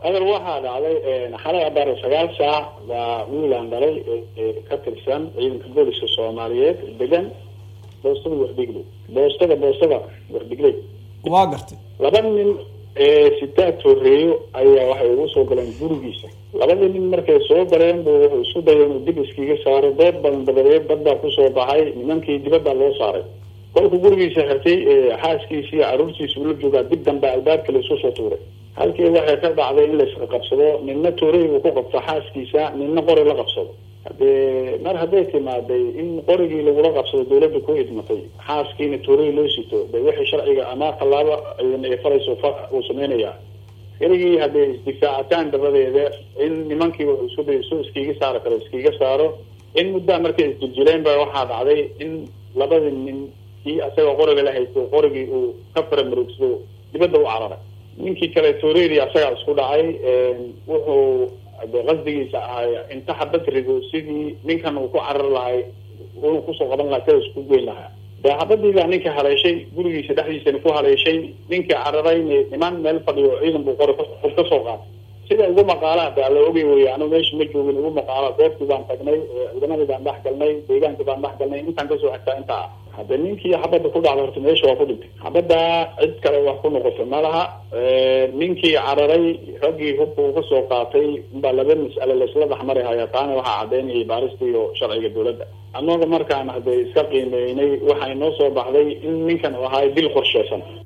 hadal waxaa dhacday xalay abaar sagaal saac baa wiilaan dhalay ka tirsan ciidanka booliska soomaaliyeed degan boostada wardhigley boostada boostada wardhigley waa gartay laba nin sitaa tooreeyo ayaa waxay ugu soo galeen gurigiisa labadii nin markay soo galeen bu wuxuu isku dayay inuu dib iskiga saaro dood badan dabadeed dad baa kusoo baxay nimankii dibaddaa loo saaray kolkuu gurigiisa xirtay xaaskiisi iyo caruurtiisa ula joogaa dib dambe albaabka laisu soo tuuray halkii waxay ka dhacday in laiska qabsado ninna toorey uu ku qabto xaaskiisa ninna qori la qabsado hadee mar hadday timaaday in qorigii lagula qabsado dawladda ku idmatay xaaskiina toorey loo sito de wixii sharciga ama tallaabo ay farayso uu sameynaya keligii hadday isdifaacataan dabadeeda in nimankii wuxuu isku day su iskiga saaro kale iskiga saaro in muddaa markay isjiljileen ba waxaa dhacday in labadii nin kii asaga qoriga la haysto qorigii uu ka faramaroogsado dibadda u cararay ninkii kale tooreydii asagaa isku dhacay wuxuu de qasdigiisa ahay inta xabad rido sidii ninkan uu ku carar lahay unu kusoo qaban lahaa kada isku geyn lahaa de xabadii baa ninka haleeshay gurigiisa dhexdiisana ku haleeshay ninkii cararayna niman meel fadhiyo ciidan buu qori ka soo qaatay sida ugu maqaalaha de alla ogay wey anu meesha ma joogin ugu maqaala goobtii baan tagnay ciidamadii baan dhex galnay deegaankii baan dhex galnay intaan kasoo xigtaa intaa hadde ninkii xabadda ku dhacda horta meesha waa ku dhintay xabadda cid kale wax ku noqoto ma laha ninkii cararay raggii hubka uu kasoo qaatay baa laba mas'ale laisla dhexmari haya taana waxaa cadeynayay baarista iyo sharciga dawladda annaga markaan hadde iska qiimeynay waxay noo soo baxday in ninkan u ahaay dil qorsheysan